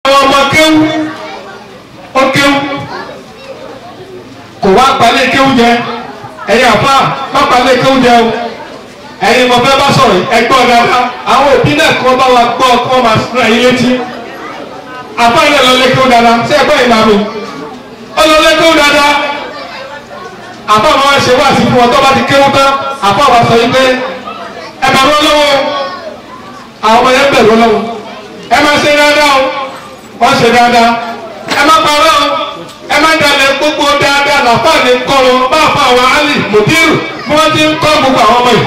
àwọn ọmọ kéwú ó kéwú kò wá gbalẹ̀ kéwú jẹ ẹ̀yin àfa má gbalẹ̀ kéwú jẹ o ẹ̀yin mo fẹ́ bá sọ̀rọ̀ ẹgbọ́n dáadáa àwọn òbí náà kọ́ bá wa gbọ́ kọ́ máa sún ẹ̀yin létí àfa yẹn lọ lé kéwú dáadáa ṣé ẹgbọ́n yìí máa mi ó lọ lé kéwú dáadáa àfa máa ṣe wá sí fún ọ tó bá ti kéwú tán àfa wa sọ yìí pé ẹ bẹ̀rù ọlọ́wọ́ àwọn ọmọ yẹn bẹ̀rù ọlọ́wọ́ ẹ máa ṣe dáadáa o wọ́n ṣe dáadáa ẹ má parọ́ o ẹ má dalẹ̀ gbogbo dáadáa làfà ní kọ́rọ̀ bá fà àwọn alì mùdírù bí wọ́n ti ń kọ́ gbogbo àwọn ọmọ yìí.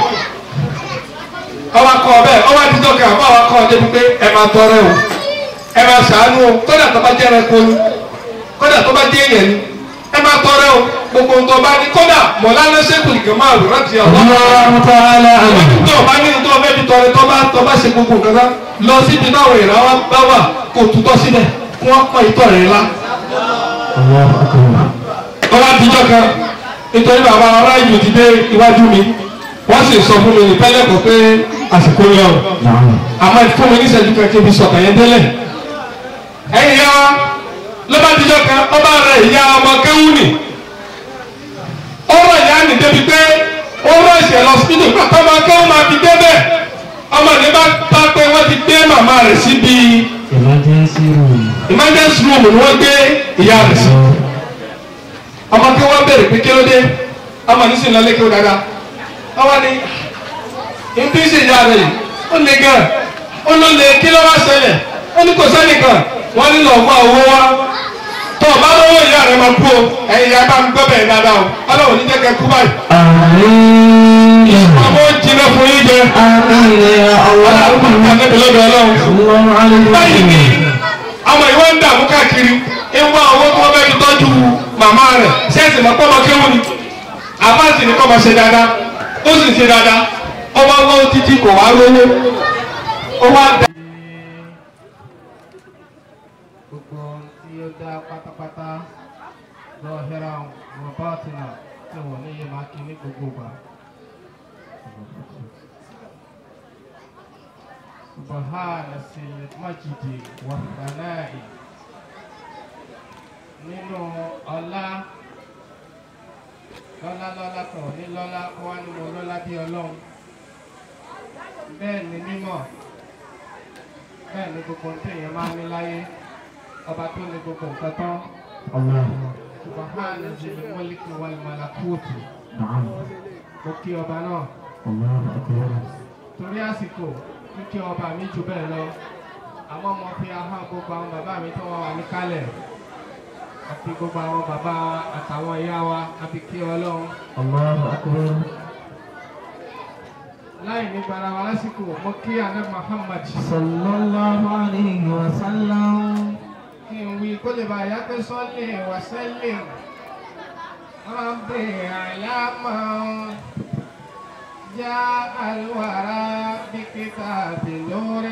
ọba kọ bẹ́ẹ̀ ọba àtijọ́ kan àbá wa kọ́ ọ débi pé ẹ máa tọrẹ o ẹ máa ṣàánú o kódà tó bá jẹ́ ẹranko ni kódà tó bá jẹ́ èèyàn ni ẹ máa tọrẹ o gbogbo nǹkan bá ní kódà mọ̀lánà sẹ́kùlì kan máa rò láti ọ̀dọ́ الله تعالى عنه tó o bá ní tó o fẹ́ fi tọrẹ tó bá tó bá ṣe gbogbo nǹkan kan lọ síbi táwọn èèyàn wa bá wà kó o tutọ́ síbẹ̀ kí wọ́n pọ̀ ìtọ́ rẹ̀ ńlá. الله أكبر tó bá dijọ́ kan nítorí bàbá ará ìlú ti dé iwájú mi wọ́n sì sọ fún mi ní pẹ́lẹ́kọ̀ọ́ pé àsìkò yọ ọ́ نعم àmọ́ fún mi níṣẹ́jú kan kí n fi sọ̀tàn yẹn délẹ̀. ẹ̀yin ya wa ló bá dijọ́ kan ọba rẹ̀ ìyá ọmọ kéwú nì ọ̀rọ̀ ìyá nì débi pé ó rọ̀ ìṣẹ̀ lọ síbítù pàtó ọmọ kéwú máa fi débẹ̀ ọmọ ní bá bá pé wọ́n ti gbé màmá rẹ̀ síbi emergency room emergency room ni wọ́n gbé ìyá rẹ̀ sí ọmọ kí wọ́n bẹ̀rẹ̀ pé kí ló dé ọmọ ní sìn lọ lé kí ó dáadáa ọmọ ní ibi ṣe ìyá rẹ̀ yìí ó le gan ó ló le kí ló wá ṣẹlẹ̀ ó ní kò sẹ́nìkan wọ́n ní lọ́ọ́ wá owó wá tó o bá lọ́wọ́ ìyá rẹ̀ máa kú o ẹ̀yin ìyá bá ń gbọ́ bẹ̀rẹ̀ dáadáa o ọlọ́run ní jẹ́ kẹ́ kú báyìí آمين ọmọ ó jiná fún yín jẹ آمين يا ọlọ́run kò الله kàn níbi lọ́dọ̀ ọlọ́run الله عليه báyìí ni وسلم àwọn ìwé ń dààmú káàkiri ń wá owó tí wọ́n fẹ́ fi tọ́jú màmá rẹ̀ ṣẹ́ẹ̀sì mọ́ pọ́ ọmọ kéwù ni àbáàsì ni kọ́ máa ṣe dáadáa ó sì ń ṣe dáadáa ọmọ ọgbọ́n títí kò wá rówó ó wá dá. gbogbo ohun tí ó dá pátápátá lọ́hẹ́rà wọn bá tìǹà tí wọ́n ní yé máa kí ní gbogbo ìgbà. subahana sílẹ̀ májìdì wàhálàì nínú ọlá lọ́lá lọ́lá kan ní lọ́lá kó wá ní mo lọ́lá bí ọlọ́run bẹ́ẹ̀ ni mímọ́ bẹ́ẹ̀ ni gbogbo ohun tí èèyàn máa ń ní láyé ọba tó ní gbogbo nǹkan tán الله subahana zili mọ́líkì wal malakuti نعم mo kí ọba náà الله أكبر torí àsìkò kíkí ọba mi jù bẹ́ẹ̀ lọ àmọ́ mo fi ahọ́n gbogbo àwọn bàbá mi tó wọ́n wà níkàlẹ̀ àti gbogbo àwọn bàbá wa àtàwọn ìyá wa àfi kí ọlọ́run الله أكبر láì ní gbara wa lásìkò mo kí àná Muhammad صلى الله عليه وسلم kí n wí kó lè bá yá pé sọ́lé wà sẹ́lẹ̀ ربي علام جاء الورى بكتاب نور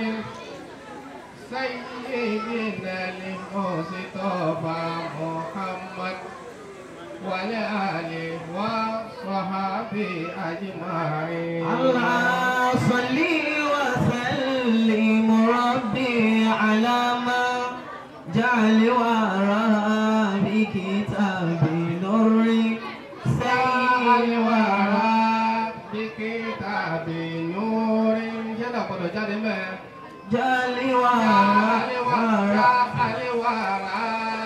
سيدنا المصطفى محمد والآل والصحابة أجمعين الله صلي وسلم ربي على ما جعل وراء بكتاب نور سيد الورى بكتاب نور جدا قد جاد ما جعل الورى وراء الورى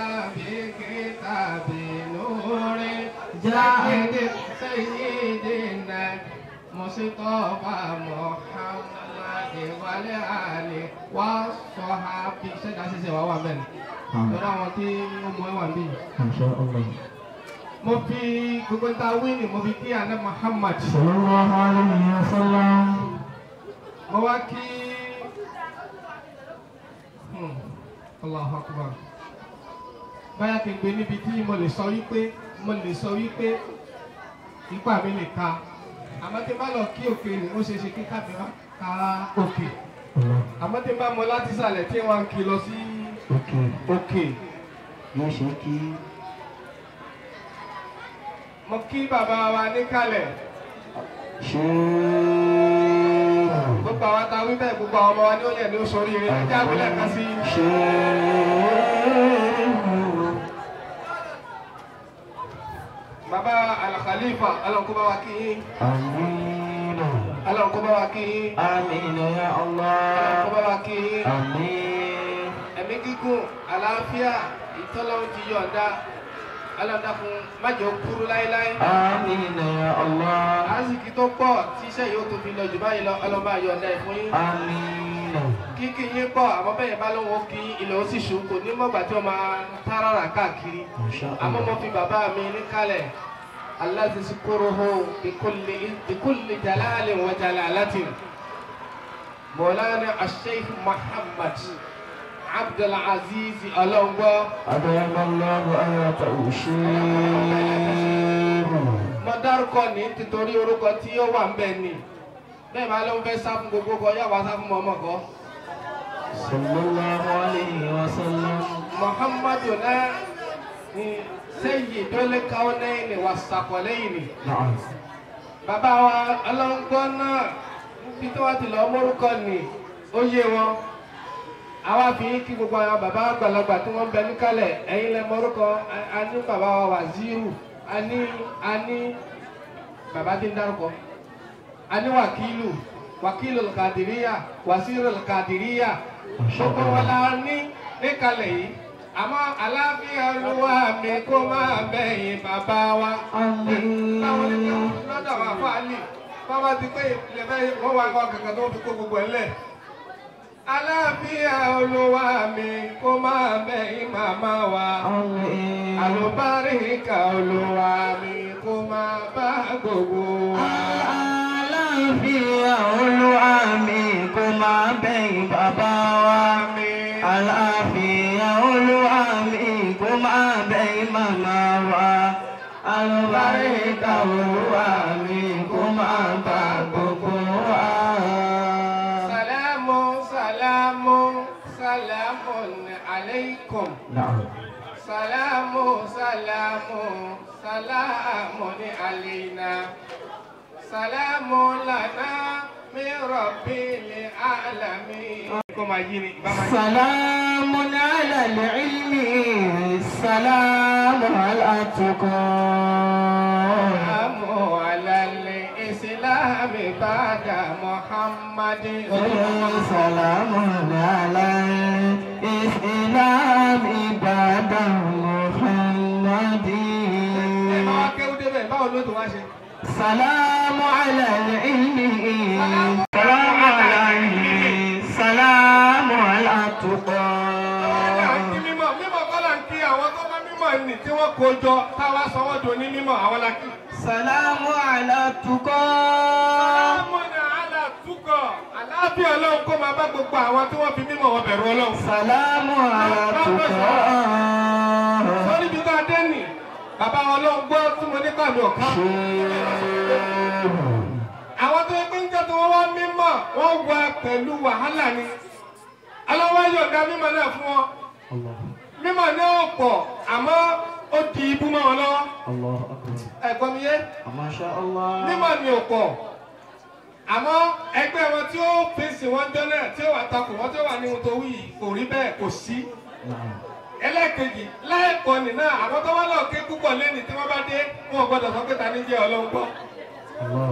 بكتاب نور جاء سيدنا مصطفى محمد والآل والصحابة سيدنا سيدنا وهو من lọ́dọ̀ àwọn tí ó mọ ẹwà bíi ما شاء الله mo fi gbogbo ta wíìnì mo fi kí àná Muhammad صلى الله عليه وسلم mo wá kí Hmm, Allahu Akbar báyà kí n gbé níbi tí mo lè sọ wípé mo lè sọ wípé ipá mi lè ka àmọ́ tí n bá lọ kí òkè ni ó ṣeé ṣe kí kábí wá ka òkè الله àmọ́ tí n bá mọ láti sàlẹ̀ tí wọ́n ń kí lọ sí اوكي òkè يا شيخي mo kí bàbá wa níkàlẹ̀. شيخ gbogbo àwọn ta wí bẹ́ẹ̀ gbogbo àwọn ọmọ wa ní ó yẹ ní oṣù oríire ẹjẹ́ àwílẹ̀ kan sí شيخ Mustapha ọlọ́run kó bá wa kí yín آمين ọlọ́run kó bá wa kí yín آمين يا ọlọ́run kó الله bá wa kí yín آمين ẹ̀mí gígùn àlàáfíà ìtọ́lọ́run ti yọ̀ǹda ọlọ́dà fún májò kúrú láéláé آمين يا الله àásìkí tó pọ̀ tí iṣẹ́ yóò tó fi lọ jù báyìí lọ ọlọ́ba yọ̀ǹda ẹ̀ fún yín آمين kíkì yín pọ̀ àmọ́ bẹ́ẹ̀ bá lóun ó kí ilẹ̀ ó sì ṣù kò ní mọ̀gbà tí wọ́n máa táràrà káàkiri ما شاء àmọ́ mo الله fi bàbá mi níkàlẹ̀ aláti sukúrúhó bikulli jalalin wa jalalatin mọ̀lánà asheikh muhammad abdulaziz ọlọ́ngbọ́ أدام الله آياته الشيخ mo dárúkọ ní títorí orúkọ tí ó wà ń bẹ̀ ni bẹ́ẹ̀ bá ló ń fẹ́ sá fún gbogbo kọ yá wá sá fún mọ́mọ́ kọ́ صلى الله عليه وسلم muhammadu náà ni sayyidul kawnayni was-saqalayni. نعم bàbá wa ọlọ́ngbọ́n náà bí tó wá ti lọ mórúkọ ni ó yé wọn àwa fi kí gbogbo àwọn bàbá àgbàlagbà tí wọ́n ń bẹ níkàlẹ̀ ẹ̀yin lẹ mórúkọ a- a ní bàbá wa wàzíù a ní a ní bàbá tí ń dárúkọ a ní wàkílù wàkílù kàdìríyà wàsíìrù kàdìríyà gbogbo wọn la ní níkàlẹ̀ yìí àmọ́ aláfíà olúwa mi kó máa bẹ̀yìn bàbá wa báwo ni آمين lọ́dọ̀ àwọn àfáàlì báwa ti pé ilẹ̀ bẹ́ẹ̀ wọ́n wá wá kankan tó fi kó gbogbo ẹ̀ lẹ̀. aláàfíà olúwa mi kó máa bẹ̀yìn màmá wa. آمين àlùbáríkà olúwa mi kó máa bá gbogbo wa. àlàáfíà olúwa mi kó máa bẹ̀yìn bàbá wa. Àmín. àlàáfíà olúwa mi kó máa bẹ̀yìn màmá wa. àlùbáríkà olúwa mi kó máa bá gbogbo wa. Salamu salamu salamun alaykum. Na'am. Salamu salamu salamun alayna. Salamu lana min rabbil alamin. Kó máa yí ni, bá máa yí. سلام على العلم السلام على التقى Salamu ala al-islam ba'da Muhammadin. سلام على الإسلام بعد محمد Ẹ bá wá kéwú débẹ̀, báwo ló tó wá ṣe? سلام على العلم سلام على العلم سلام على Ọlọ́run التقى à ń kí mímọ̀, mímọ̀ kọ́ là ń kí àwọn tó bá mímọ̀ nì tí wọ́n kó jọ táwa sọ wọ́n dò ní mímọ̀ àwọn la kí. سلام على التقى Sálámùnà àlà túkọ̀. Àlàáfíà Ọlọ́run kó máa bá gbogbo àwọn tí wọ́n fi mímọ̀ wọn bẹ̀rù Ọlọ́run. سلام على التقى Sọ́ni bí ká dé nì, bàbá Ọlọ́run gbọ́ tí mo ní kàmí ọ̀ká. Àwọn tó yẹ pé ń jẹ́ tí wọ́n wá mímọ̀, wọ́n wá pẹ̀lú wàhálà ni. Aláwọ̀ yọ̀ǹda mímọ̀ náà fún wọn. الله Mímọ̀ náà ò pọ̀, àmọ́ ó di ibú mọ́ wọn lọ́wọ́. الله أكبر Ẹ̀gbọ́n mi yé. ما شاء الله mímọ̀ ni ò pọ̀ àmọ́ ẹgbẹ́ wọn tí ó fèsì wọn jọ́nà tí ó wà takò wọn tí ó wà ní ohun tó wí yìí kò rí bẹ́ẹ̀ kò sí. نعم ẹlẹ́ẹ̀kejì láìpọ̀ nìna àwọn tó wá lọ ké púpọ̀ lẹ́ni tí wọ́n bá dé wọn ò gbọ́dọ̀ sọ pé ta ní jẹ́ ọlọ́run gbọ́. الله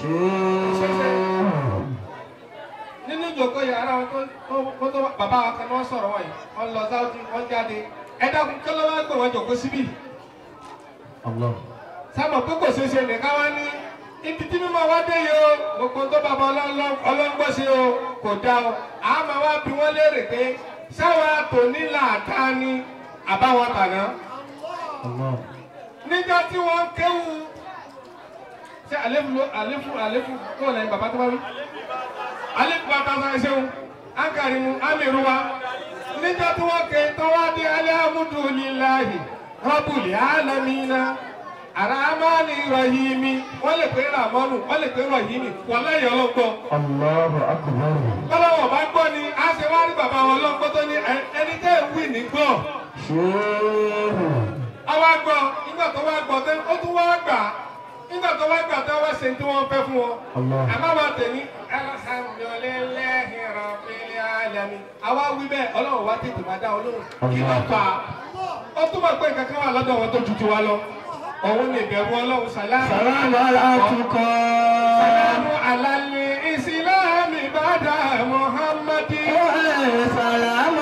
شيخ nínú ìjòkó yàrá wọn tó tó tó bàbá wa kan ní wọ́n sọ̀rọ̀ wọ̀nyí wọ́n lọ sáwọ́dì wọ́n jáde ẹ dákun kí ló wá gbé wọn jòkó síbí. الله sábà pé kò ṣeé ṣe nìkan wá ní ibi tí mímọ wá dé yìí o gbogbo tó bàbá ọlọ́ngbọ́n ṣe o kò dá o àmọ́ wá bí wọ́n léèrè pé sáwọn àtòní làtá ni àbáwọn tàná الله níjọ́ tí wọ́n ń kéwu ṣé àléfù ló àléfù àléfù kó lẹ́yìn bàbá tó bá wí àléfù bàtà sọ ẹ ṣeun ánkàrí mu ámìrú wa níjọ́ tí wọ́n ké tó wá dé alhamdulillahi rabbil alamina aramani rahimi wọ́n lè pé ramanu wọ́n lè pé rahimi wọ́n lẹ́yìn ọlọ́gbọ́n الله أكبر bọ́lọ́wọ́ bá gbọ́ ni a ṣe wá rí bàbá wọn ọlọ́gbọ́n tó ní "Ẹ- ẹni tẹ́ ẹ̀ wí ní gbọ́ شيخ àwa gbọ́ nígbà tó wá gbọ́ tẹ́ ó tún wá gbà nígbà tó wá gbà tẹ́ wá ṣe tí wọ́n fẹ́ fún wọn. الله àmọ́ wa tẹ̀ ní alhamdulillahi rabbil alamin. àwa wí bẹ́ẹ̀ ọlọ́run wá tètè máa dá olóhùn kí ló fà á. ó túmọ̀ pé nǹkan kan wà lọ́dọ̀ wọn tó ju tiwa lọ. òun lè bẹ̀rù ọlọ́run sàlámù. Sàlámù aláàtúkọ̀. sàlámù alálẹ̀ ìsìlámù ìbàdà muhammadi. Sàlámù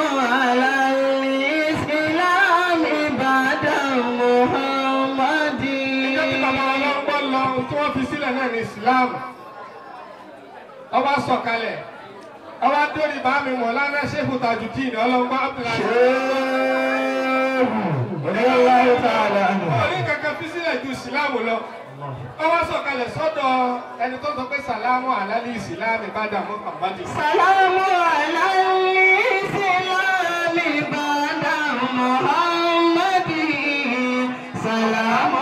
aláìsílámì bàdà Muhammadi. ìjọ tí bàbá ọlọ́gbọ́ lọ tí wọ́n fi sílẹ̀ náà ní ìsìlámù. ọba sọ̀kalẹ̀ ọba dórí bàmí mọ̀lánà ṣéfù tajudeen ọlọ́gbọ́ abdullahi. Ṣéèwù. Radiyallahu ta'ala anhu. orí kankan fi sílẹ̀ ju ìsìlámù lọ. ọba sọ̀kalẹ̀ sọ́dọ̀ ẹni tó sọ pé sàlámù alálẹ̀ ìsìlámù ìbàdà muhammadi. Sàlámù aláìsílámì bàdà Muhammadi. Sàlámù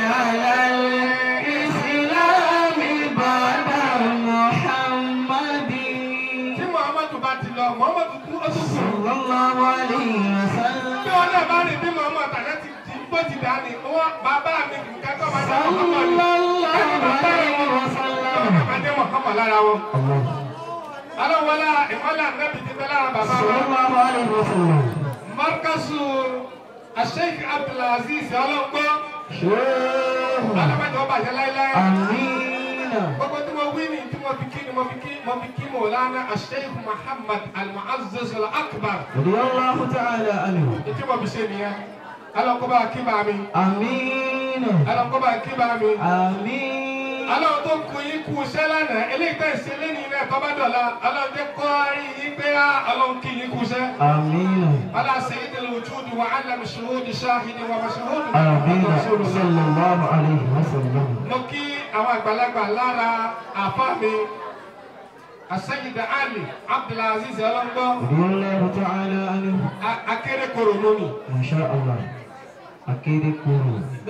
aláìsílámì bàdà Muhammadi. tí muhammadu bá ti lọ muhammadu kú ó tún kú. Sallallahu alayhi wa sallam. bí wọn náà bá rí bí muhammadu tàná ti di bó ti dá ni wọn bàbá mi nǹkan tó máa dá muhammadu. ẹni bàbá rẹ wọn wọn náà máa dé muhammadu lára wọn. alawala ìmọ̀lá nẹ́bi ti bẹ́ lára bàbá wọn. Sallallahu alayhi wa sallam. markasu asheik abdulaziz ọlọ́gbọ́ Ṣéèwù. alamẹ́jọ bàjẹ́ láíláí. Amina. gbogbo tí mo wí ni tí mo fi kí ni mo fi kí mo fi kí mọ̀lánà asheik muhammad al-mu'azzaz al-akbar. Radiyallahu ta'ala anhu. ètí mo fi ṣe nìyẹn alọ́kọ́bá kí bá mi Amina. alọ́kọ́bá kí bá mi. Amina. Ọlọ́run tó kun yín kú iṣẹ́ lánàá eléyìí tẹ̀ ṣe lé ní ilé ẹ̀kọ́ bá dọ̀la ọlọ́run tẹ́ kọ́ rí yín pé á ọlọ́run kí yín kú iṣẹ́. Amina. Ọlá sayyidil wujudi wa alam shuhudi shahidi wa mashhudi. Amina. Sallallahu alayhi wa sallam. Mo kí àwọn àgbàlagbà lára àfa mi. Asayida Ali Abdulaziz Ọlọ́ngbọ́ Radiyallahu ta'ala anhu. akéré koro lónìí. Masha Allah. Akéde kúrò.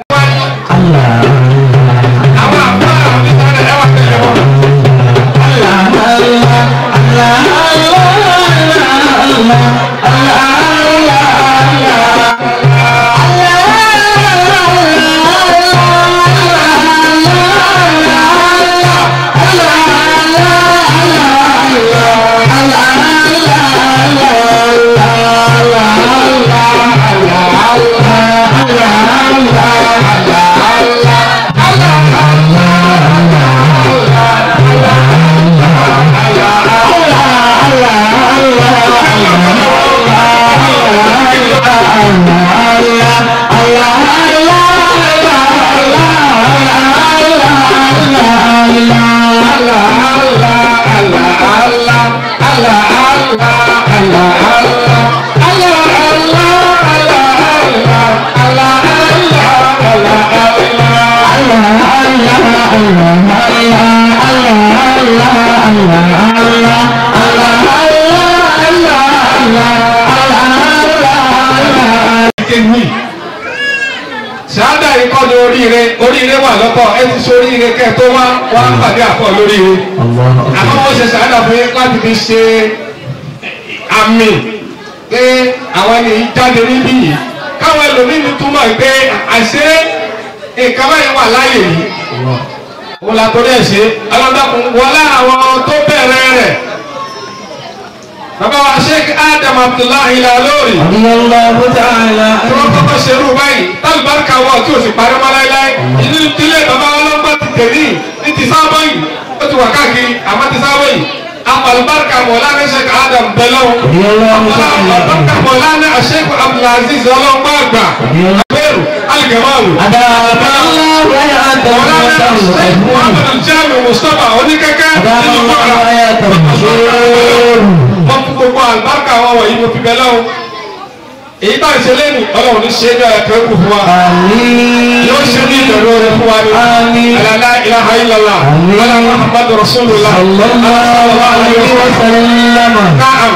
Àwọn àfa mi sáré ẹwà tẹ̀lé wọn. kéwì ṣáádà yìí kọ́ ni oríire oríire wà lọ́tọ̀ ẹ ti ṣe oríire kẹ́ ẹ tó wá wá pàdé àpọ̀ lóríire àmọ́ wọ́n ṣe ṣáádà fún yín láti fi ṣe àmì pé àwọn ènìyàn jáde níbí yìí káwọn ẹlòmíín túmọ̀ pé àṣé nǹkan báyìí wà láàyè yìí wọ́n la torí ẹ̀ ṣe ọlọ́dọ́kùn wọlé àwọn tó bẹ̀rẹ̀ rẹ̀ bàbá wa sheikh adam abdullahi lalori Radiyallahu ta'ala tí wọ́n kọ́kọ́ ṣerú báyìí tálùbáríkà wọ̀ tí o sì parí mọ́ láéláé ìdí ìdílé bàbá ọlọ́gbà ti tẹ̀lé ní ti sábọ̀ yìí ó ti wà káàkiri àmọ́ ti sábọ̀ yìí apàlùbáríkà mọ̀lánà sheikh adam bẹ̀lọ́ Radiyallahu ta'ala apàlùbáríkà mọ̀lánà sheikh abdulaziz ọlọ́gbà àgbà abẹ́rù alìgẹ̀mọ́rù Adamallahu hayatahu mọ̀lánà wa sheikh ta'ala. muhammad aljami mustapha oníkẹ́kẹ́ nínú Adamallahu kọ́ra hayatahu. wọ́n fún gbogbo àlùbáríkà wọn wọ̀nyí mo fi bẹ̀ lọ́wọ́ èyí bá ń ṣe lẹ́nu ọlọ́run ní ṣe é ní ẹ̀kẹ́ kù fún wa Àmín. yóò ṣe ní ìdọ̀rọ̀ rẹ̀ fún wa ní Àmín. alala ilaha illallah Àmín. ala muhammadu rasulullah Sallallahu alayhi wa sallam. naam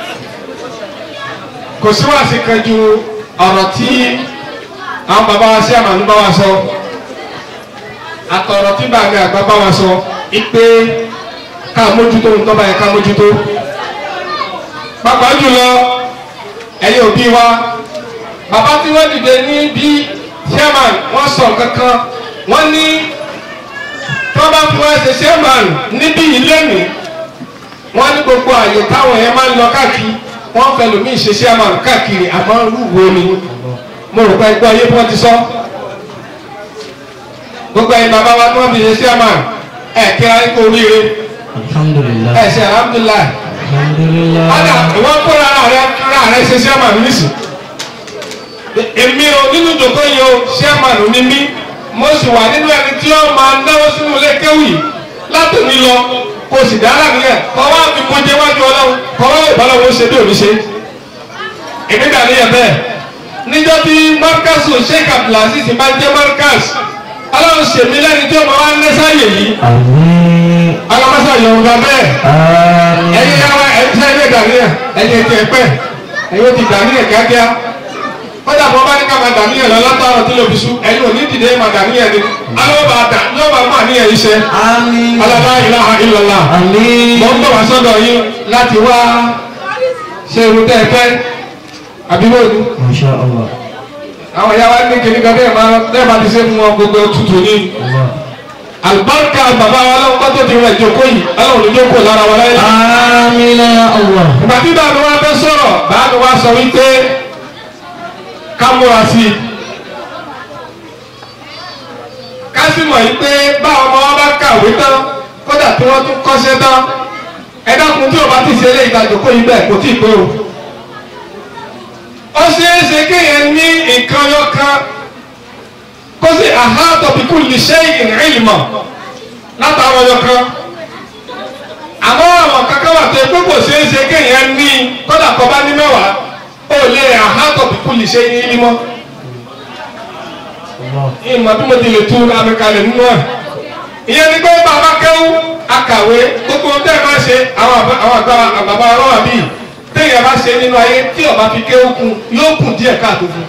kò sí wá sí kan ju ọ̀rọ̀ tí àwọn bàbá wa sí àmàlú bá wa sọ àtọ̀rọ̀ tí bàbá àgbà bá wa sọ ipe ká mójútó ń tọ́ba yẹn ká mójútó pàápàá jùlọ ẹ̀yin òbí wa bàbá tí wọ́n dìde ní bí chairman wọ́n sọ kankan wọ́n ní tí wọ́n bá fi wá ṣe chairman níbí ilé mi wọ́n ní gbogbo àyè táwọn yẹn máa ń lọ káàkiri wọ́n fẹ́ lómi ṣe chairman káàkiri àmọ́ rúwo ni mo rò pé ẹgbẹ́ ayé bí wọ́n ti sọ gbogbo ẹ̀yin bàbá wa tí wọ́n fi ṣe chairman ẹ̀ kíra ní kò oríire alhamdulillah ẹ̀ ṣe alhamdulilayi alhamdulillah ọ̀dà ìwọ́n kó rárá rẹ rárá rẹ ṣe chairman nísì èmi o nínú ìjòkó yìí o chairman ní mí mo sì wà nínú ẹni tí ó máa náwó sínú ilé kéwì látòmí lọ kò sì dára nìyẹn kọ́ wá fi mo jẹ́ wájú ọlọ́run kọ́ wá ìbálòwò ṣe bí òní ṣe èmi dà níyẹn bẹ́ẹ̀ níjọ́ tí marcus sheikh abdulaziz máa jẹ́ marcus ọlọ́run ṣèmi lẹ́ni tí ó máa wá ń lẹ́sàyè yìí àmín alamasa yorùbá bẹ́ẹ̀ àmín ẹ̀yin yàrá ẹ̀yin sẹ́yìn lè dàníyàn ẹ̀yin ètò ẹ̀pẹ́ ẹ̀yin ó ti dàníyàn kíákíá kọ́dà bọ́ bá ní ká máa dàníyàn lọ látàrọ̀ tí lóbi sú ẹ̀yin ò ní dìde máa dàníyàn ni alọ́ba dà lọ́ba máa níyàn iṣẹ́ àmín alala ilaha illallah àmín mo ń bọ̀ wá sọ́dọ̀ yín láti wá ṣe irun tẹ́ ẹ fẹ́ àbíwò ni masha allah àwọn ìyá wa ní kìnnìkan bẹ́ẹ̀ máa bẹ́ẹ̀ máa ti ṣe fún wọn gbogbo tutù ní allah alibarika bàbá wa lọ́wọ́ kọ́tò ti rẹ̀ jókòó yìí aláwọ̀ ní jókòó lára wa láyé. àmín ya allah ìgbà tí bàbá wa fẹ́ sọ̀rọ̀ bàbá wa sọ wípé ká múra sí i ká sì mọ̀ yìí pé bá ọmọ wa bá kàwé tán kódà tí wọ́n tún kọ́ṣẹ́ tán ẹ dákun tí o bá ti ṣe eléyìí ìtajòkó yìí bẹ́ẹ̀ kò tí ì pé o. ó ṣeé ṣe kéèyàn ní nǹkan yọkan kó sì àhátọ̀ bí kò lè ṣe ìrìnlmọ̀ látàwọn yọkan àmọ́ àwọn kankan wà tó pé kò ṣeé ṣe kéèyàn ní kódà kọ́ bá ní mẹ́wàá ó lè àhátọ̀ bí kò lè ṣe ìrìnlmọ̀ allah ìmọ̀ bí mo ti lè tú amẹ́kalẹ̀ nínú ẹ̀. ìyẹn ni pé bàbá kẹ́wù akàwé gbogbo ohun tẹ́ ẹ máa ṣe àwọn àbá- àwọn àgbà bàbá ọlọ́wà bíi téèyàn bá ṣe nínú ayé tí ọba fi kéwù kún yóò kù díẹ̀ káàtó fún.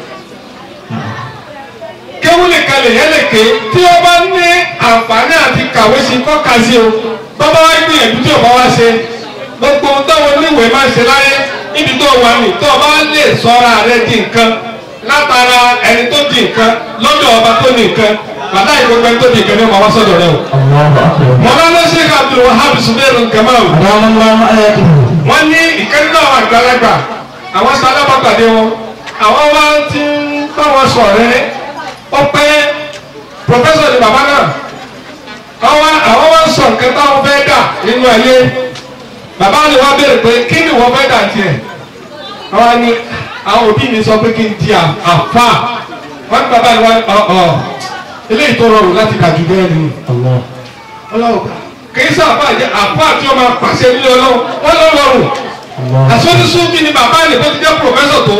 kéwù lè kalẹ̀ yẹn lè ké tí ó bá ní àǹfààní àti kàwé sí kọ́ ka sí o bàbá wa gbìyànjú tí ọba wa ṣe gbogbo ohun táwọn oníwèé máa ṣe láyé níbi tó wà ní tó ọba lè sọ́ra rẹ di nǹkan látara ẹni tó di nǹkan lọ́dọ̀ ọba tó ní nǹkan bàtà ìgbẹ́gbẹ́ tó di nǹkan ní ọmọ wa sọ́dọ̀ rẹ o. allah akbar mọ̀lánà sheikh abdul wahab suleiman kamal adam allah ayatuhu wọ́n ní ìkẹ́ni náà wà gbalagbà àwọn sálábàpàdé wọn àwọn wá ti ń bá wọn sọ̀rẹ́ ó pẹ́ pòfẹ́sọ̀ ni bàbá náà àwọn àwọn wá ń sọ nǹkan táwọn fẹ́ dà nínú ẹ̀yẹ bàbá ni wọ́n béèrè pé kí ni wọ́n fẹ́ dà tiẹ̀ àwọn ni àwọn òbí mi sọ pé kí n di à- àfà wọ́n ní bàbá ni wọ́n ọ̀ ọ̀ eléyìí tó rọrùn láti kà jù bẹ́ẹ̀ ni allah ọlọ́run kìí sábà jẹ àpá àti ọmọ pàṣẹ nílé ọlọ́run wọn lọ rọrùn allah àsọdísúnbí ni bàbá ni tó ti jẹ́ pòfẹ́sọ̀ tó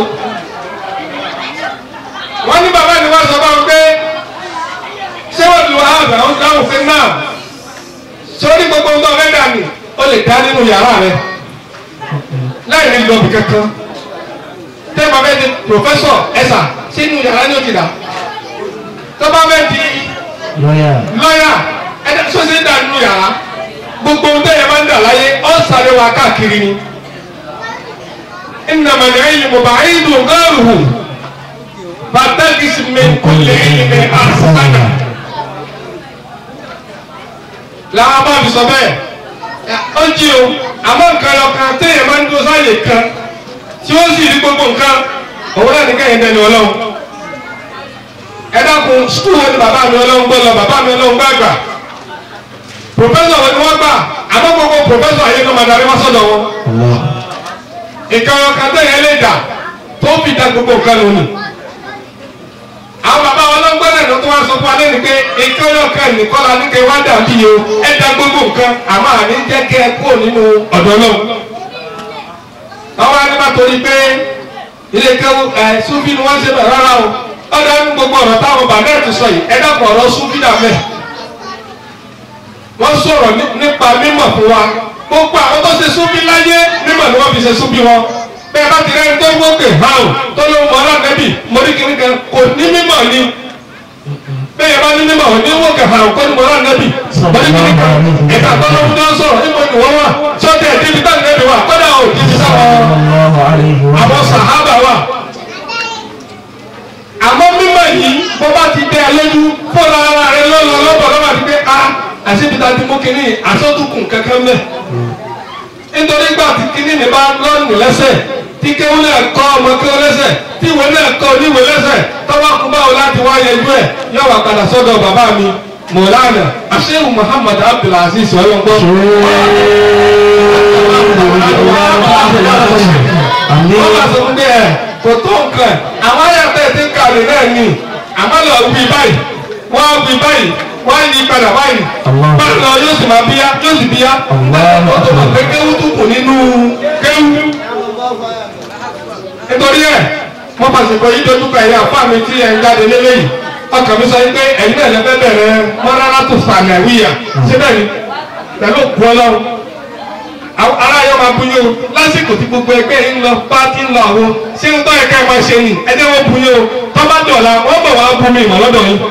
wọ́n ní bàbá ni wọ́n sọ fún wọn pé ṣé wọ́n lu ààbà ó dáhùn sí náà sórí gbogbo ń bọ́ fẹ́ dànù ó lè dá nínú yàrá rẹ láì ní lọ́ọ̀bì kankan tẹ́ bá fẹ́ di pòfẹ́sọ̀ ẹ̀sà sínú yàrá ni ó ti dà tó bá fẹ́ di lọ́yà lọ́yà ẹ̀dá sọ́sẹ̀ dà nínú yàrá gbogbo ohun tẹ́yẹ máa ń dà láyé ọ́ sáré wa káàkiri ni. إنما العلم بعيد غيره فاتخذ من كل علم أحسن làwọn bá fi sọ bẹ́ẹ̀ ó jí o àmọ́ nǹkan ọkàn téèyàn máa ń dúró sáàyè kan tí ó sì rí gbogbo nǹkan òun náà ní kẹ́yìn dẹni ọlọ́run ẹ dákun skul wo ni bàbá mi ọlọ́run gbọ́ lọ bàbá mi ọlọ́run gbà gbà pòfẹ́sọ̀ wo ni wọ́n gbà àmọ́ gbogbo pòfẹ́sọ̀ ayé ló máa darí wá sọ́dọ̀ wọn allah nǹkan ọkàn téèyàn lè dà tó fi da gbogbo nǹkan lónìí àwọn bàbá wọn ló ń gbọ́dọ̀ ló tó wá sọ fún alẹ́ ni pé nǹkan ọkàn nìkan la ní kẹ́ wá dàbí o ẹ da gbogbo nǹkan àmọ́ àní jẹ́ kẹ́ ẹ kúrò nínú ọ̀dọ́ náà àwọn anímọ̀ torí pé ilé kẹ́wọ́ ẹ̀ súnfì ni wọ́n ṣe bẹ̀ rárá o ọ̀dọ́ ní gbogbo ọ̀rọ̀ táwọn bàbá ẹ̀ ti sọ yìí ẹ dàpọ̀ ọ̀rọ̀ súnfì dà mẹ́ wọ́n sọ̀rọ̀ ní- nípa mímọ̀ fún wa gbogbo àwọn tó ṣe súnfì láyé mímọ̀ ni wọ́n fi ṣe súnfì wọn bẹ́ẹ̀ bá ti rẹ́ni tó gbókè hàn tó ló mọ ọlọ́dẹ́bì mọ́ríkìrí kan kò ní mímọ̀ ni bẹ́ẹ̀ bá ní mímọ̀ ní wókè hàn kó ní mọ ọlọ́dẹ́bì mọ́ríkìrí kan ẹ̀ka tó ló ń dán sọ̀rọ̀ níbo ni wọ́n wà sọ́tẹ̀ ẹ̀dínlẹ̀ tá nẹ́bí wà kọ́dà ò ní ti sáwọn sallallahu alayhi wa àwọn sàhábà wà àmọ́ mímọ̀ yìí bó bá ti dẹ́ ẹ lójú fọ́nà ara rẹ lọ́lọ́ lọ́bọ̀ lọ́wọ́ àti pé a àṣebíta ti mú kínní àsọdùkùn kankan mẹ́ nítorí gbà tí kínní mi bá lọ́nù lẹ́sẹ̀ tí kéwọ́n náà kọ́ ọmọ kéwọ́n lẹ́sẹ̀ tí ìwé náà kọ́ oníwèé lẹ́sẹ̀ tọ́wọ́ kú báwo láti wá yẹjú ẹ̀ yóò wà padà sọ́dọ̀ bàbá mi mọ̀lánà aṣẹ́wò muhammad abdulaziz ọlọ́gbọ́n wọ́n bá sọ fún bẹ́ẹ̀ kò tó nǹkan àwọn ayàtọ̀ tí ń kàwé náà ni àmọ́ lọ wí báyìí wọ́n wí báyìí wọ́n yí padà báyìí báyìí lọ yóò sì máa bíyá yóò sì bíyá ó tó mọ̀ pé kéwú tún kù nínú kéwú nítorí ẹ̀ wọ́n pàṣípò yí dojú ka ẹ̀yà fún àmì tí ẹ̀ ń jáde lélẹ́yìí ọkàn mi sọ pé ẹ̀yin náà lẹ́fẹ́ bẹ̀rẹ̀ mọ́rárá tó sàmì àwíyà síbẹ̀ ni pẹ̀lú òkú ọlọ́run ara yóò máa buyó lásìkò tí gbogbo ẹgbẹ́ yìí ń lọ bá ti ń lọ àwọn ṣé ń tọ́ ẹ̀ka ẹ̀ máa ṣe ni ẹ jẹ́ wọ́n buyó tó bá dọ̀la wọ́n bọ̀ wá bú mi ìmọ̀ lọ́dọ̀ yìí.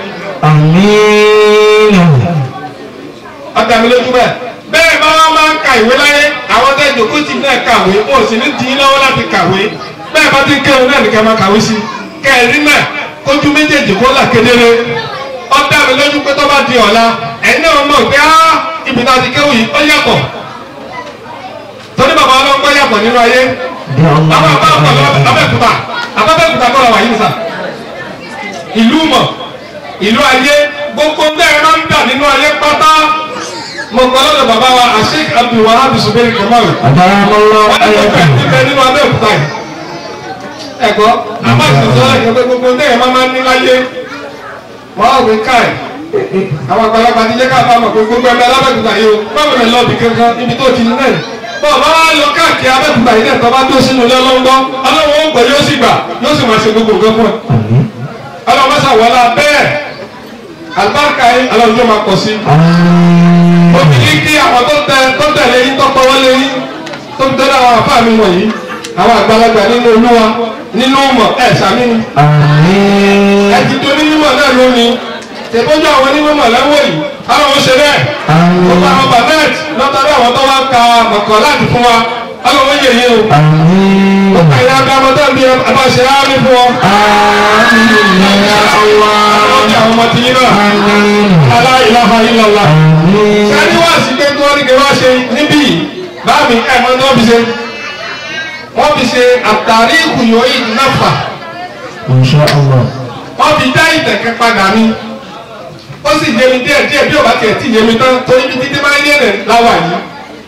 Àmín. ọ̀dà mi lójú bẹ́ẹ̀ bẹ́ẹ̀ bá wọn máa ń ka ìwé láyé àwọn tẹ́ jòkó tì náà kàwé wọn ò sì ní dín lọ́wọ́ láti kàwé bẹ́ẹ̀ bá ti ń kéwọn náà nìkan máa kàwé sí kẹrin náà kójú méjèèjì kó là kedere ọ̀dà mi lójú pé tó bá di ọ̀la ẹ̀yin náà mọ̀ pé á ibi tá a ti kéwì ó yàtọ̀ torí bàbá ọlọ́gbọ́n yàtọ̀ nínú ayé àwọn àbá ọ̀pọ̀lọ abẹ́kúta abẹ́kúta kọ́ ọ̀wà yìí sà ìlú mọ̀ ìlú ayé gbogbo bẹ́ẹ̀ máa ń dà nínú ayé pátá mo kọ́ lọ́dọ̀ bàbá wa Sheikh Abdul Wahab Zubairu Kamal Àbáramọ́lá wọ́n ní gbogbo ẹ̀ níbẹ̀ nínú abẹ́kúta yìí ẹ̀gbọ́ àbá ìsọ̀tọ̀ ẹ̀gbẹ́ pé gbogbo bẹ́ẹ̀ máa máa ń ní láyé wọ́n á wí káì àwọn àgbàlagbà ti jẹ́ ká bá mọ̀ pé gbogbo ẹgbẹ́ alábẹ́kúta yìí o báwo lè lọ bì kankan ibi tó ti ní náà bọ́ọ̀bá wa lọ káàkiri abẹ́kúta yìí náà tọ́ba tó sínú ilé ọlọ́gbọ́ ọlọ́wọ́ ó gbọ́ yóò sì gbà yóò sì máa ṣe gbogbo nǹkan fún ẹ. ọlọ́wọ́ mẹ́sà wọlá bẹ́ẹ̀ àlùbáríkà yìí ọlọ́run yóò máa pọ̀ sí. obìnrin kí àwọn tó tẹ tó tẹ̀lé yín tó pọwọ́ lé yín tó fi tẹ́lẹ̀ àwọn àfáà mi wọ̀nyí àwọn àgbàlagbà nínú olúwa nínú mọ̀ ẹ̀ sàmì ni. Àmín. ẹ ti tó ní mímọ̀ náà lónìí tẹ̀bọ́jú àwọn onímọ̀ lẹ́wọ̀ yìí ọlọ́run ṣe bẹ́ẹ̀ gbogbo àwọn banet lọ́tọ́rí àwọn tó wá ka mọ̀kàn láti fún wa ọlọ́run yẹ yé o. Àmín. ẹ̀yin abiyamọ tó ń bí abáṣe ámì fún ọ. Àmín ya Allah. ọlọ́run àwọn ọmọ tí yín náà. Àmín. la ilaha illallah. Àmín. sẹ́ni wá sí pé kí wọ́n ní kí wọ́n ṣe níbí yìí báàmì ẹ̀ mọ́ ní wọ́n fi ṣe. wọ́n fi ṣe àtàrí ìkùyọ̀ yìí náfà. Insha Allah. wọ́n fi dá ìtẹ̀kẹ́ padà ní. ó sì yé mi díẹ̀ díẹ̀ bí ò bá tiẹ̀ tí yé mi tán torí bí títí máa ń yé rẹ̀ láwà yìí.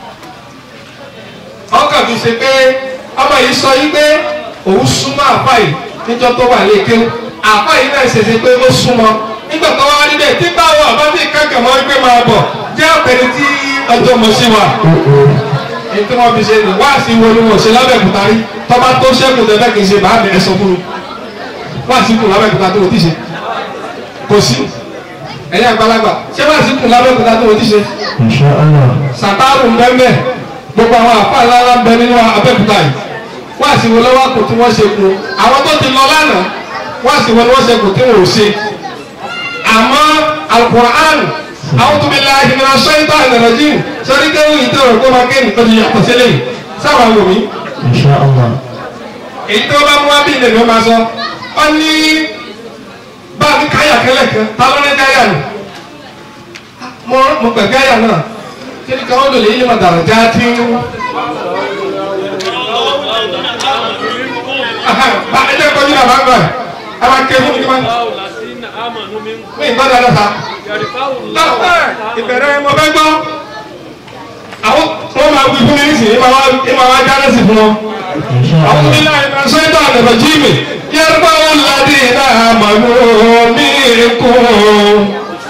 ọkàn mi ṣe pé ọmọ yìí sọ yìí pé òun súnmọ́ àfà yìí níjọ́ tó wà léke àfà yìí náà ṣe ṣe pé ó súnmọ́ nígbà tó wá níbẹ̀ tí báwo àbá tí kankan mọ́ gbé máa bọ̀ jẹ́ ọ̀pẹ̀ni tí ọjọ́ mọ̀ sí wa. èyí tí wọ́n fi ṣe ní wáàsí wo ni wọ́n ṣe lábẹ́kúta rí tọ́ba tó ṣẹ́kù tẹ́fẹ́ kì í ṣe bàá mi ẹ̀ sọ fún mi wáàsí kù lábẹ́kúta tó o ti ṣe kò sí ẹ̀yin àgbàlagbà ṣé wáàsí kù lábẹ́kúta tó o ti ṣe Insha Allah. sàtàrù mbẹ́mbẹ́ gbogbo àwọn àfa ńláńlá ń bẹ nínú abẹ́kúta yìí wọ́n àti wo lọ́wọ́ kò tí wọ́n ṣe kù àwọn tó ti lọ lánàá wọ́n àti wo ni wọ́n ṣe kù tí wọ́n ò ṣe àmọ́ alukur'an àwọn tó bí la ìgbìmọ̀ aṣọ ìtọ́ àgbẹ̀rẹ̀jì sọ́rí kéwù ìtọ́ ọ̀rọ̀ kó máa kéènì tó ti yàtọ̀ sílẹ̀ yìí sábà wò mí Insha Allah. èyí tó bá mú wá bí ilẹ̀ ni wọ́n máa sọ ọ ní bá a fi káyà kẹlẹ̀ kan ta ló ní káyà nù mo mo pẹ̀ káyà náà kí ni káwọn lò lè yí ma dàrọ̀ já tí ń. bá a jẹ́ kọjú náà bá ń gbà ẹ máa ké fún mi kí n máa mi ì gbọ́dọ̀ lọ́ta. ìbẹ̀rẹ̀ mo fẹ́ gbọ́ àwọn wọ́n máa wí fún mi nísìnyí ìmọ̀ wá jáde sí fún wọn. Insha أعوذ Allah. بالله من الشيطان الرجيم يرفع الذين آمنوا منكم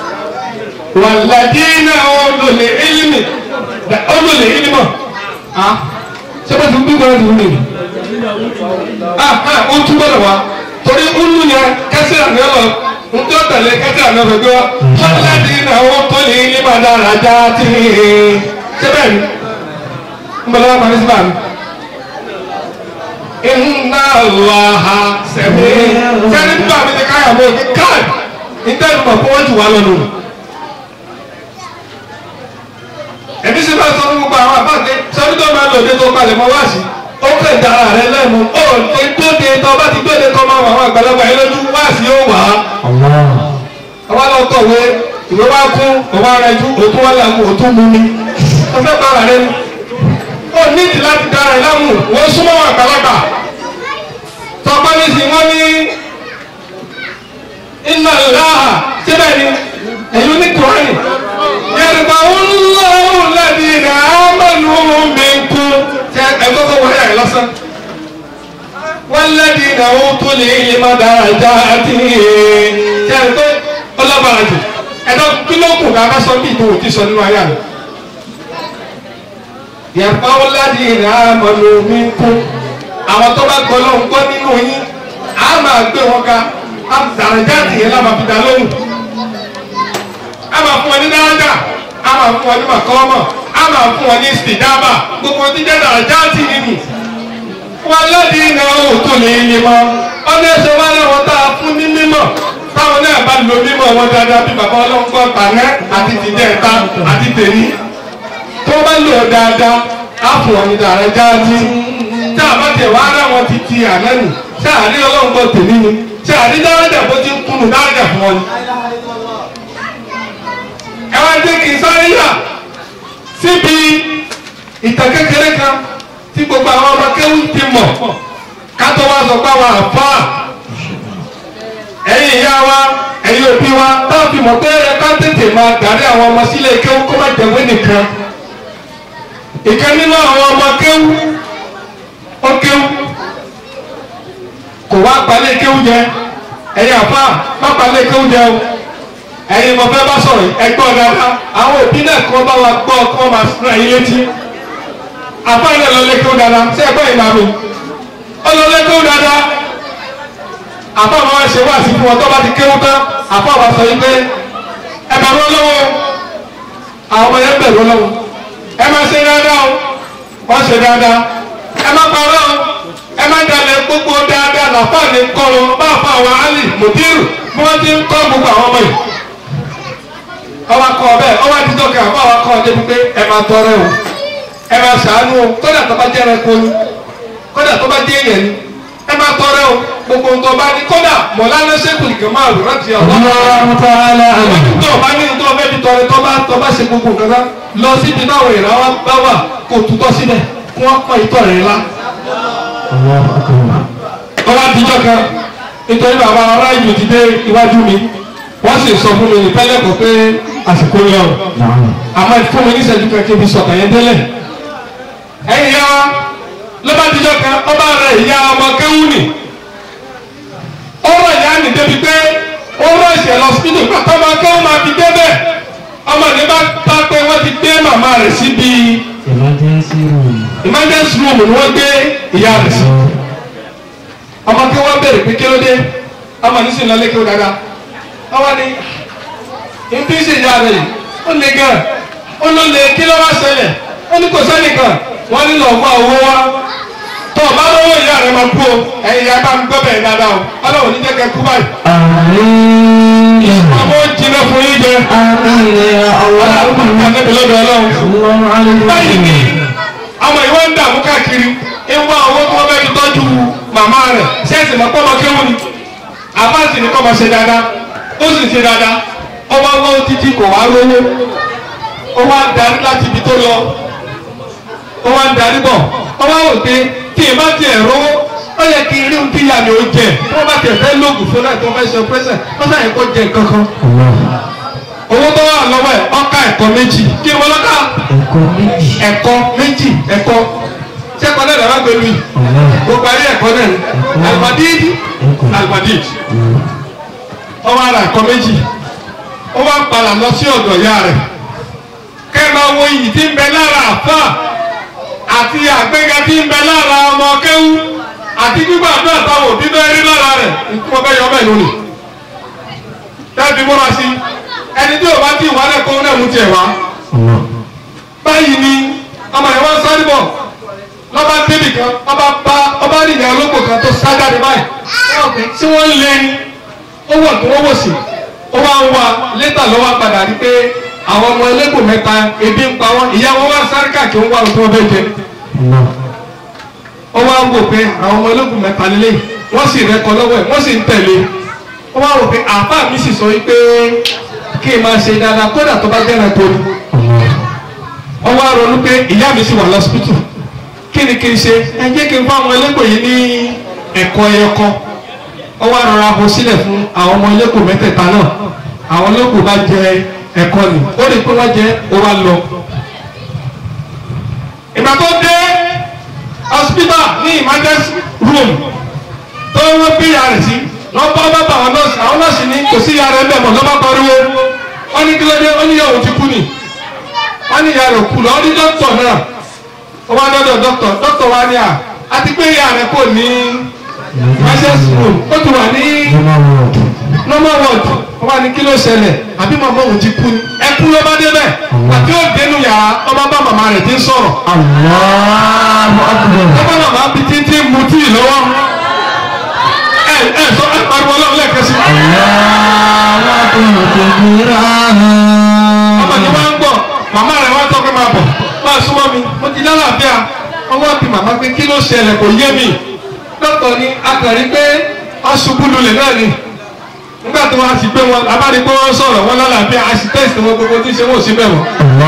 والذين أوتوا العلم أوتوا العلم ها sẹ́pẹ́ tí gbígbọ́ ẹ̀ lónìí ni ah ah ó túbọ̀ lọ wa torí ulu yẹn kẹsìrà ní ọlọ ntọ́ tẹ̀lé kẹsìrà ní ọlọ gbé wa والذين أوتوا العلم درجات sẹ́pẹ́ ni ń bọ̀ lọ́wọ́ pàmí síbà mi inna allaha sẹ̀mí. sẹ́ni bí wàá mi ti káyà mọ́ òkè káì níta ìmọ̀ fún wọn jù wá lọ́nu. ẹ̀mí sì máa sọ fún gbogbo àwọn àbáǹdé sọ́ni tó máa lòdì tó palẹ̀ mọ́ wá sí. ó kẹ́ dára rẹ lẹ́nu ó lè dóde tó bá ti dóde tó máa wọ àwọn àgbàlagbà yẹn lójú wá sí ó wà á. Allah. àwa lọ kọ̀wé ìwé wá kún ọwọ́ ara ẹjú òtún wá láàmú òtún mú mi. ó fẹ́ bára rẹ ni. ó nídìí láti dára ẹ láàmú wọ́n súnmọ́ àwọn àgbàlagbà tọ́pẹ́ ní sí wọ́n ní iná láhà síbẹ̀ ni ẹ̀yìn ní kùrán ìnáwó tó lè lè má dára já àti ṣe é pé ọlọ́bàrà jù ẹ̀dọ́ kí ló kù ká bá sọ bí ìtòwò ti sọ nínú ayé àná. yàtọ̀ ọ̀làdì ìrìn àmọ̀lò mi kú àwọn tó bá gbọ́ lọ́hùn gbọ́ nínú yín á máa gbé wọn ká dàrájà tìyẹn lábàá fi dá lóhùn a máa fún wọn ní dáradà a máa fún wọn ní màkọ́mọ̀ a máa fún wọn ní sìdábà gbogbo tí jẹ́ dàrájà tì nínú wọn lọ́dí iná òtún lè yé mọ́ ọdún ẹsẹ̀ wọn lọ́wọ́ tá a fún ní mímọ̀ táwọn náà bá lo mímọ̀ wọn dáadáa bí bàbá ọlọ́nkọ́ tànẹ́ àti tìjẹ́ ẹ̀ta àti tèmi tó bá lò ó dáadáa á fún wọn ní dàrájà tì tá a bá tẹ̀ wá ara wọn ti ti àná nì tá a rí ọlọ́nkọ́ tèmi ni tí a rí dáradà bó ti ń kúnnù dáradà fún wọn ni ẹ wá jẹ́ kí n sáré yà síbi ìtàn kékeré kan tí gbogbo àwọn ọmọ kéwù ti mọ̀ kátó wá sọ pé àwọn àfa ẹ̀yin ìyá wa ẹ̀yin òbí wa táwọn fi mọ̀ pé ẹ ká tètè máa darí àwọn ọmọ sílé kéwù kó má jẹ̀wé nìkan ìkan nínú àwọn ọmọ kéwù ó kéwù kò wá gbalẹ̀ kéwù jẹ ẹ̀yin àfa má gbalẹ̀ kéwù jẹ o ẹ̀yin mo fẹ́ bá sọ̀rọ̀ ẹgbọ́n dáadáa àwọn òbí náà kọ́ bá wa gbọ́ kọ́ máa sún ẹ̀yin létí àfa ilẹ̀ lọ lẹ́kọ̀ọ́ dáadáa ṣé ẹgbọ́n yìí máa mi ó lọ lẹ́kọ̀ọ́ dáadáa àfa máa ṣe wá sí fún ọ tó bá ti kéwú tán àfa wa sọ yìí pé ẹ bẹ̀rù ọlọ́wọ́ àwọn ọmọ yẹn bẹ̀rù ọlọ́wọ́ ẹ máa ṣe dáadáa o wọ́n ṣe dáadáa ẹ má parọ́ o ẹ má dalẹ̀ gbogbo dáadáa làfáà ní kọ́ lọ bá fún àwọn alì mùdírù bí wọ́n ti ń kọ́ gbogbo àwọn ọmọ yìí ọba kọ bẹ́ẹ̀ ọba dídọ́ kan àbá wa kọ́ ọ débi pé ẹ máa tọrẹ o ẹ máa ṣàánú o kódà tó bá jẹ́ ẹranko ni kódà tó bá jẹ́ èèyàn ni ẹ máa tọrẹ o gbogbo nǹkan bá ní kódà mọ̀lánà sẹ́kùlì kan máa rò láti ọ̀dọ́ àwọn tó bá ní tó bá fi tọrẹ tó bá tó bá ṣe gbogbo nǹkan kan lọ síbi táwọn èèyàn wa bá wà kó tutọ́ síbẹ̀ kí wọ́n pọ̀ ìtọ́ rẹ̀ la. ọba dídọ́ kan nítorí bàbá ará ìlú ti dé iwájú mi wọ́n sì sọ fún mi ìpẹ́lẹ̀ kọ́ pé àsìkò yọ àmọ́ fún mi níṣẹ́jú kan kí n fi sọ̀tàn yẹn délẹ̀. ẹ̀yin ya lọ́ba díjọ́ kan ọba rẹ̀ ìyá ọmọ kéwú nì ó rọ̀ ìyá nì débi pé ó rọ̀ ìṣẹ̀ lọ síbítù pàtó ọmọ kéwú máa fi débẹ̀ ọmọ ní bá bá pé wọ́n ti gbé màmá rẹ̀ síbi emergency room. emergency room ni wọ́n gbé ìyá rẹ̀ sí ọmọ kéwú wọ́n bẹ̀rẹ̀ pé kí ló dé ọmọ ní sìn lọ lé kéwú dáadáa ọwọ́ ni ibi ṣe ìyá rẹ̀ yìí ó le gan ó ló le kí ló wá ṣẹlẹ̀ ó ní kò sẹ́nìkan wọ́n ní lọ́ọ́ wá owó wá tó o bá lówó ìyá rẹ̀ máa kú o ẹ̀yin ìyá bá ń gbọ́ bẹ̀rẹ̀ dáadáa o ọlọ́run ní jẹ́kẹ́ kú báyìí. Àmín. àwọn jìnnà fún yín jẹ Àmín ya Allah. ọlọ́run kò ní lọ́dọ̀ ọlọ́run. Sallallahu alayhi wa báyìí ni sallam. àwọn ìwé ń dààmú káàkiri ń wá owó tí wọ́n fẹ́ fi tọ́jú màmá rẹ̀ ṣẹ́ẹ̀sì mọ́ pọ́ ọmọ kéwù ni àbáàsì ni kọ́ máa ṣe dáadáa ó sì ṣe dáadáa ọba wọ́n títí kò wá rówó ó wá ń darí láti ibi tó lọ ó wá ń darí bọ̀ ó wá wò pé kí n bá tiẹ̀ rówó ó yẹ kí n rí ohun tí ìyá mi ò jẹ tí wọ́n bá tiẹ̀ fẹ́ lóògùn fún náà tí wọ́n fẹ́ ṣe pẹ́sẹ̀ wọ́n sàyẹn kó jẹ nǹkan kan owó tó wà lọ́wọ́ ẹ̀ ọkà ẹ̀kọ́ méjì kí ni wọ́n lọ́kà Ẹ̀kọ́ méjì. ẹ̀kọ́ méjì ẹ̀kọ́ sẹ́kọ̀ọ́ náà làwọn gbẹ̀lú yìí gbogbo ayé ẹ̀kọ́ náà ni alimadidi alimadidi ọwọ́ ara ẹ̀kọ́ méjì ó wá padà lọ sí ọ̀dọ̀ ìyá rẹ̀ kẹ́ẹ̀mà wo iyì tí ń bẹ lára àfà àti àgbéga tí ń bẹ lára ọmọ kéwú àti gbígbàdúrà táwọn òbí bẹ́ẹ̀ rí lára rẹ̀ ikú ọbẹ̀ yọ ọbẹ̀ lónìí tẹ́ẹ̀bí múra sí ẹni tí ò bá tí ìwà rẹ̀ kó náà mú tiẹ̀ wá báyìí ni ọmọ ìwọ sáré bọ̀ lọ́ba débì kan ọba bá ọba nìyẹn olóko kan tó sá jáde báyìí tí wọ́n ń lé ní ó wọ̀ tó wọ́n wò sí ó wá ń wá létà lọ́wọ́ padà rí pé àwọn ọmọ ẹlẹ́gbò mẹ́ta ebi ń pa wọ́n ìyá wọn wá sáré káàkiri ń wá ohun tí wọ́n fẹ́ jẹ ó wá ń wò pé àwọn ọmọ ẹlẹ́gbò mẹ́ta lélẹ̀ wọ́n sì rẹ́kọ lọ́wọ́ ẹ̀ wọ́n sì ń tẹ̀lé ó wá wò pé àbá mi sì sọ wípé kí n máa ṣe dáadáa kódà tó bá jẹ́ràn tó ní ó wá ronú pé ìyá mi sì wà lọ́sibítù kí ni kí n ṣe ẹ jẹ́ kí n fún àwọn ẹlẹ́gbò yìí ní ẹ̀kọ́ ẹyọkan ó wá rọra bọ́ sílẹ̀ fún àwọn ọmọ ẹlẹ́gbò mẹ́tẹ̀ẹ̀ta náà àwọn ẹlẹ́gbò bá jẹ ẹ̀kọ́ ni ó lè pé wọ́n jẹ ó wá lọ. ìgbà tó dé hospital ní emergency room tó wọ́n gbé ìyá rẹ̀ sí wọ́n bá bá bá àwọn nọ́ọ̀sì àwọn nọ́ọ̀sì ní kò sí ìyá rẹ̀ ń bẹ̀ mọ̀ lọ́ba pariwo wọ́n ní kílódé wọ́n ní ìyá òun ti kú ni wọ́n ní ìyá rẹ̀ kú lọ wọ́n ní dókítà náà wọ́n wá dọ́dọ̀ dókítà dókítà wa ní à àti pé ìyá rẹ̀ kò ní access room ó ti wà ní normal ward wọ́n wá ní kí ló ṣẹlẹ̀ àbí màmá òun ti kú ni ẹkú ló bá débẹ̀ àti ó dénú yàrá ọba bá màmá rẹ̀ ti ń sọ̀rọ̀ Allahu akbar. ọba màmá bi títí mu tíì lọ́wọ́ ẹ ẹ sọ ẹ pariwo ọlọ́run lẹ́ẹ̀kan sí i. Allahu akbar kabira. ọmọ yìí wá ń gbọ́ màmá rẹ̀ wá tọ́ pé máa bọ̀ máa súnmọ́ mi mo ti lálàáfíà wọ́n wá bí màmá pé kí ló ṣẹlẹ̀ kò yé mi dókítà ni akàrí pé wọ́n ṣubú lulẹ̀ náà ni nígbà tó wá sí pé wọn abáni pé wọ́n sọ̀rọ̀ wọn lálàáfíà a sì tẹ́sítì wọn gbogbo tí ń ṣe wọn ò sí bẹ̀ wọ́n.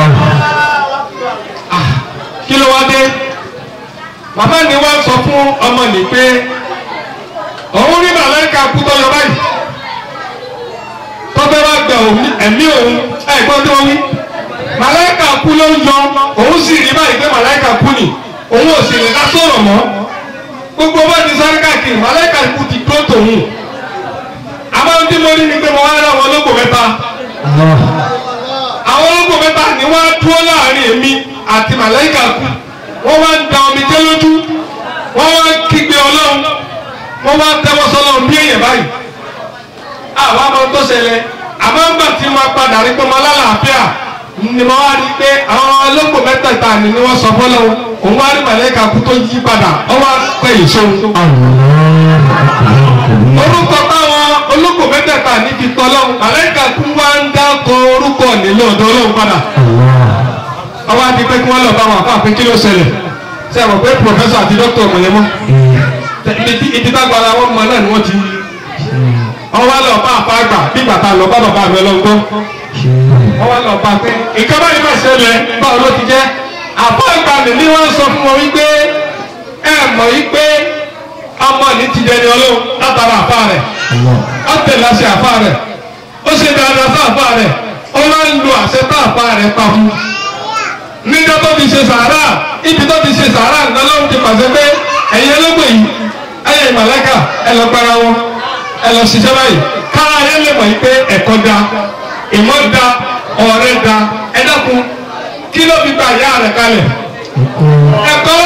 kí ló wá dé màmá ni wá sọ fún ọmọ nì pé òun rí màláìka kú tó yọ báyìí tọ́fẹ́ wá gba òun- ẹ̀mí òun ẹ̀gbọ́n tí wọ́n wí màláìka kú ló ń yọ òun sì rí báyìí pé màláìka kú ni òun ò sì lè ká sọ̀rọ̀ mọ́ gbogbo bá ti sáré káàkiri màláìka kú ti dúró tòun àmọ́ tí mo rí ni pé mo wá rà wọn lóko mẹ́ta àwọn olóko mẹ́ta ni wọ́n á dúró láàrin èmi àti màláìka kú wọ́n wá ń da omi jẹ́ lójú wọ́n wá ń kígbe ọlọ́run wọ́n wá ń tẹ́wọ́ sọ́lọ́run bí èèyàn báyìí àwọn ọmọ tó ṣẹlẹ̀ àmọ́ ńgbà tí wọ́n padà rí pé wọ́n lálàáfíà ni wọ́n wá rí i pé àwọn olóko mẹ́tẹ̀ẹ̀ta ni ni wọ́n sọ fọ́lọ́run òun wá rí màláìka kú tó yí padà wọ́n wá pẹ́ ìṣòro orúkọ táwọn olóko mẹ́tẹ̀ẹ̀ta ní ti tọ́lọ́run màláìka kú wá ń dákọ orúkọ nílò ọ̀dọ́ ọlọ́run padà ọwọ́ àti pé kí wọ́n lọ bá wọn àpá pé kí ló ṣẹlẹ̀ ṣe àwọn pé pòfẹ́sọ̀ àti dókítà ọmọ yẹn mọ́ ibi tá gbára wọn mọ náà ni wọ́n ti wọ́n wá lọ bá àpá àgbà bí bàtà lọ bá bàbá mi ọlọ́gbọ́n wọ́n wá lọ bá pé nǹkan báyìí máa ṣẹlẹ̀ báwo ló ti jẹ́ àpá àgbà mi ni wọ́n sọ fún wọn wípé ẹ mọ̀ wípé ọmọ ní ti dẹni ọlọ́run látara àpá rẹ̀ ó tẹ̀lé àṣẹ àpá rẹ̀ ó ṣe dáadáa sí àpá rẹ̀ ó máa ń lo àṣẹ tá àpá rẹ̀ pa fún níjọ́ tó ti ṣe sàárà ibi tó ti ṣe sàárà nǹkan ló ń ti pàṣẹ pé ẹ̀yin ẹlẹ́gbẹ̀ yìí ẹ̀yin ìmọ̀lẹ́kà ẹ lọ gbára wọn ẹ lọ ṣiṣẹ́ báyìí kára yẹn lè mọ̀ yìí pé ẹ̀kọ́ da ìmọ̀ da ọ̀rẹ́ da ẹ dákun kí ló fi gba ìyá rẹ̀ kalẹ̀ ẹ̀kọ́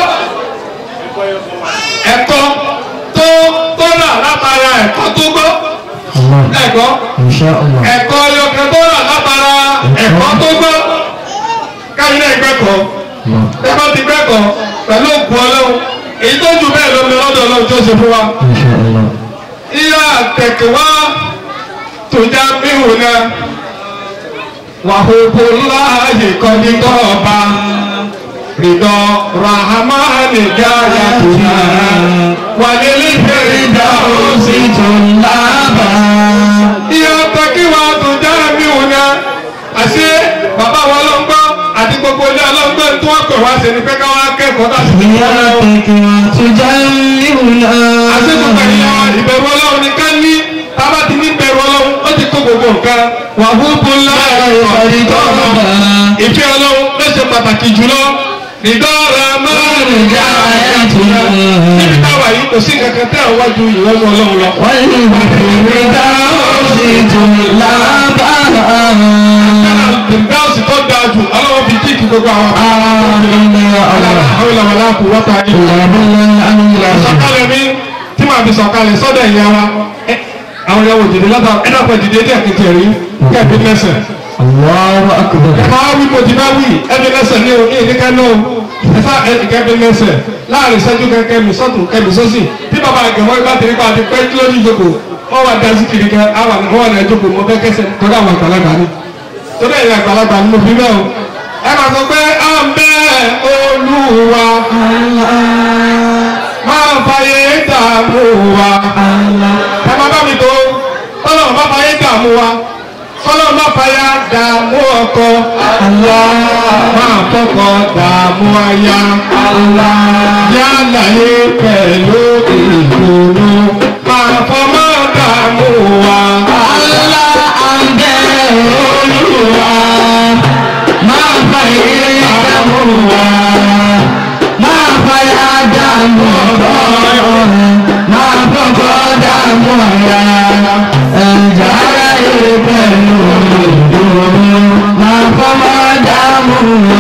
ẹ̀kọ́ tó tó rà látara ẹ̀kọ́ tó gbọ́ ẹ̀kọ́ ẹ̀kọ́ ọyọkẹ tó rà látara ẹ̀kọ́ tó gbọ́ káyọ̀ náà gbẹ́kọ̀ọ́ ẹ̀kọ́ ti gbẹ́kọ̀ọ́ pẹ̀lú òkú ọlọ́run èyí tó jù bẹ́ẹ̀ lómi lọ́dọ̀ ọlọ́run tó ṣe fún wa. ìyá kẹ̀kẹ́ wá tòjá bíhù náà wàhùkù láàyè kọ́ni kọ́ọ̀ba rìdọ̀ rahamani jáyà tòjá wàlélí fèrèdà òsì tó lábà. ìyá kẹ̀kẹ́ wá tòjá bíhù náà àṣé bàbá wa ọlọ́ngbọ́ àti gbogbo ilé ọlọ́ngbọ́ tí wọ́n pè wá sí ni pé káwá kẹ́kọ̀ọ́ láti fi wọ́n lọ́wọ́. àṣé gbogbo ènìyàn ìbẹ̀rù ọlọ́run ni ká ní tábà ti ní bẹ̀rù ọlọ́run ó ti kó gbogbo nǹkan wà húbú ńlá ìfẹ́ ọlọ́run ló ṣe pàtàkì jùlọ ìdọ́ra márùn-ún já níbi táwa yìí kò sí kankan tẹ́ àwọn wájú ìwọ́nú ọlọ́run lọ. ìdáhùn tó dáa jù ọlọ́run fi kíkì gbogbo àwọn àwọn ìlànà kò wọ́ta yìí. sọ̀kalẹ̀ mi tí màá fi sọ̀kalẹ̀ sọ́dọ̀ ìyá wa ẹ, àwọn ìyàwó dìde látà ẹ dàpọ̀ dìde díẹ̀ kìtì rí kẹ́ẹ̀bí lẹ́sẹ̀. máa wí mo ti bá wí ẹbí lẹ́sẹ̀ ní o ní ìdíkẹ́ náà ẹ fà ẹbí kẹ́ẹ̀bí lẹ́sẹ̀ láàrin ìṣẹ́jú kẹ́kẹ́ mi sọ́tún kẹ́mi sọ́sì tí bàbá àgẹ̀wọ́ ibà tẹ̀lé pa àti pẹ́ kí ló ní ìjókòó wọ́n wà dá sí kiri kẹ́ àwọn àwọn ọ̀nà ìjókòó mo fẹ́ kẹsẹ̀ torí àwọn àgbàlagbà ni torí ẹ̀yìn àgbàlagbà ni mo fi bẹ́ẹ̀ o ẹ máa sọ pé à ń bẹ́ olúwa máa fàyè dààmú wa ẹ máa bá mi tó tọ́lọ̀ máa fàyè dààmú wa tọ́lọ̀ máa fàyà dààmú ọkọ máa fọkọ dààmú aya yálà yé pẹ̀lú ìdùnnú máa fọmọ dààmú wa. Máa fàyà dàmú ọ̀rọ̀, máa fọ́kọ́ mọ̀ra ẹ̀já ayé pẹ̀lú ìdùnnú máa fọ́ máa dààmú.